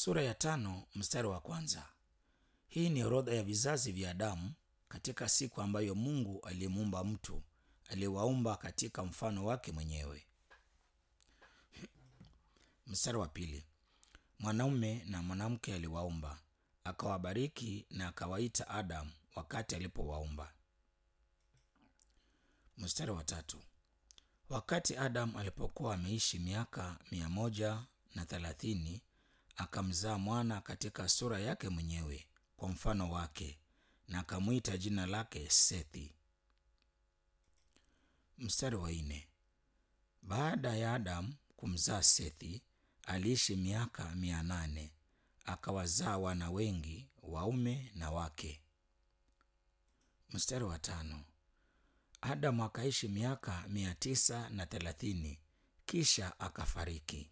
Sura ya tano mstari wa kwanza. Hii ni orodha ya vizazi vya Adamu katika siku ambayo Mungu alimuumba mtu, aliwaumba katika mfano wake mwenyewe. Mstari wa pili. Mwanaume na mwanamke aliwaumba, akawabariki na akawaita Adamu wakati alipowaumba. Mstari wa tatu. Wakati Adamu alipokuwa ameishi miaka mia moja na thelathini akamzaa mwana katika sura yake mwenyewe kwa mfano wake na akamwita jina lake Sethi. Mstari wa nne. Baada ya Adamu kumzaa Sethi, aliishi miaka mia nane akawazaa wana wengi waume na wake. Mstari wa tano. Adamu akaishi miaka mia tisa na thelathini kisha akafariki.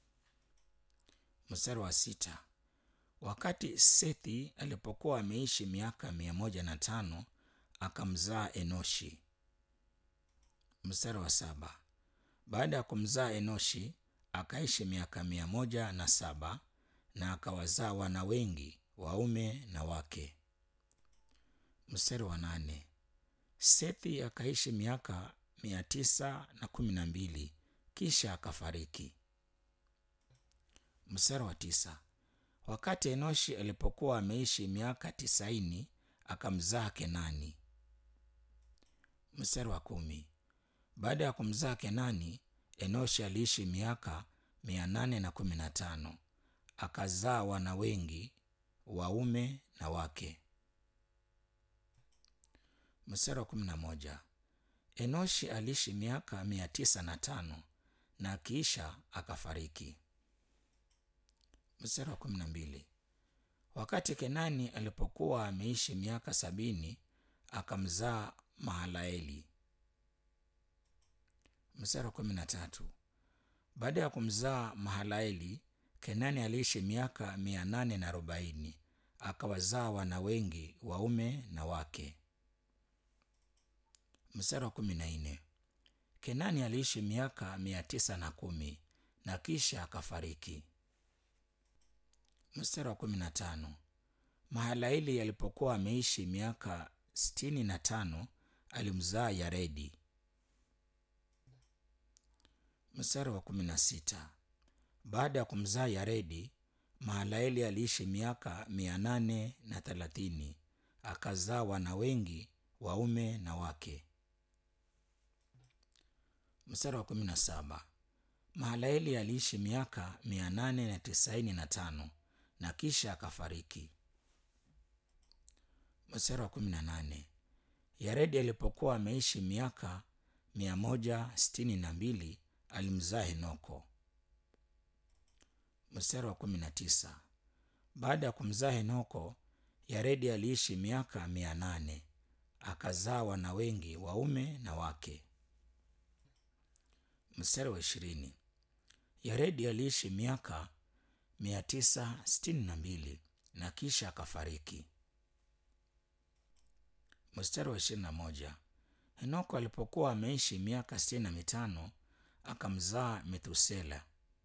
Mstari wa sita. Wakati Sethi alipokuwa ameishi miaka mia moja na tano akamzaa Enoshi. Mstari wa saba. Baada ya kumzaa Enoshi akaishi miaka mia moja na saba na akawazaa wana wengi waume na wake. Mstari wa nane. Sethi akaishi miaka mia tisa na kumi na mbili kisha akafariki. Mstari wa tisa. Wakati Enoshi alipokuwa ameishi miaka tisaini akamzaa Kenani. Mstari wa kumi. Baada ya kumzaa Kenani, Enoshi aliishi miaka mia nane na kumi na tano akazaa wana wengi waume na wake. Mstari wa kumi na moja. Enoshi aliishi miaka mia tisa na tano na akiisha akafariki. Mstari wa kumi na mbili. Wakati Kenani alipokuwa ameishi miaka sabini akamzaa Mahalaeli. Mstari wa kumi na tatu. Baada ya kumzaa Mahalaeli, Kenani aliishi miaka mia nane na arobaini akawazaa wana wengi waume na wake. Mstari wa kumi na nne. Kenani aliishi miaka mia tisa na kumi na kisha akafariki. Mstari wa kumi na tano. Mahalaeli alipokuwa ameishi miaka sitini na tano alimzaa Yaredi. Mstari wa kumi na sita. Baada ya kumzaa Yaredi, Mahalaeli aliishi miaka mia nane na thelathini akazaa wana wengi waume na wake. Mstari wa kumi na saba. Mahalaeli aliishi miaka mia nane na tisaini na tano na kisha akafariki. Mstari wa kumi na nane. Yaredi alipokuwa ameishi miaka mia moja sitini na mbili alimzaa Henoko. Mstari wa kumi na tisa. Baada ya kumzaa Henoko, Yaredi aliishi miaka mia nane akazaa wana wengi waume na wake. Mstari wa ishirini. Yaredi aliishi miaka mia tisa sitini na mbili na kisha akafariki. Mstari wa ishirini na moja. Henoko alipokuwa ameishi miaka sitini na mitano akamzaa Methusela.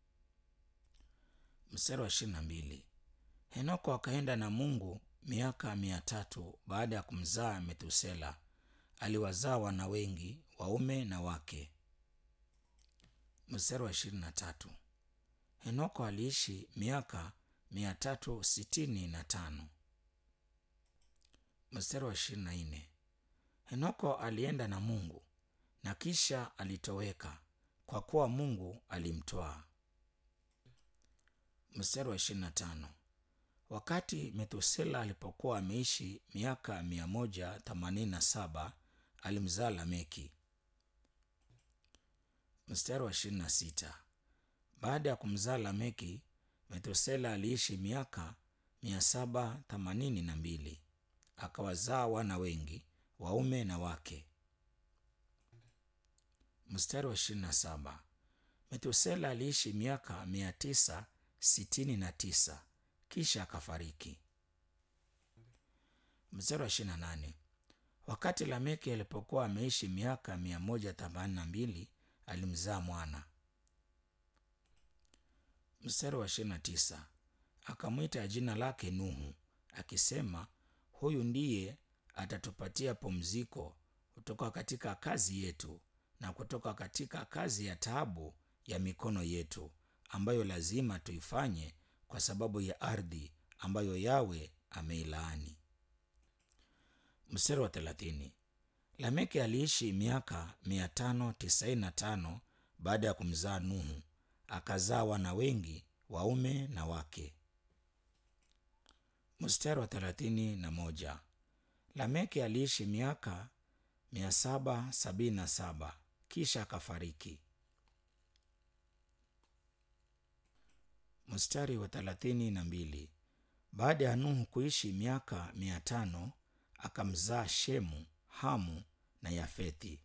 Mstari wa ishirini na mbili. Henoko akaenda na Mungu miaka mia tatu baada ya kumzaa Methusela. Aliwazaa wana wengi waume na wake. Mstari wa ishirini na tatu. Henoko aliishi miaka mia tatu sitini na tano. Mstari wa ishirini na nne. Henoko alienda na Mungu na kisha alitoweka kwa kuwa Mungu alimtwaa. Mstari wa ishirini na tano. Wakati Methusela alipokuwa ameishi miaka mia moja themanini na saba alimzaa Lameki. Mstari wa ishirini na sita. Baada ya kumzaa Lameki, Methusela aliishi miaka mia saba themanini na mbili akawazaa wana wengi waume na wake. Mstari wa ishirini na saba. Methusela aliishi miaka mia tisa sitini na tisa kisha akafariki. Mstari wa ishirini na nane. Wakati Lameki alipokuwa ameishi miaka mia moja themanini na mbili alimzaa mwana. Mstari wa ishirini na tisa. akamwita jina lake Nuhu, akisema, huyu ndiye atatupatia pumziko kutoka katika kazi yetu na kutoka katika kazi ya taabu ya mikono yetu ambayo lazima tuifanye kwa sababu ya ardhi ambayo Yawe ameilaani. Mstari wa thelathini. Lameki aliishi miaka mia tano tisaini na tano baada ya kumzaa Nuhu, akazaa wana wengi waume na wake. Mstari wa thelathini na moja. Lameki aliishi miaka mia saba sabini na saba kisha akafariki. Mstari wa thelathini na mbili. Baada ya Nuhu kuishi miaka mia tano akamzaa Shemu, Hamu na Yafethi.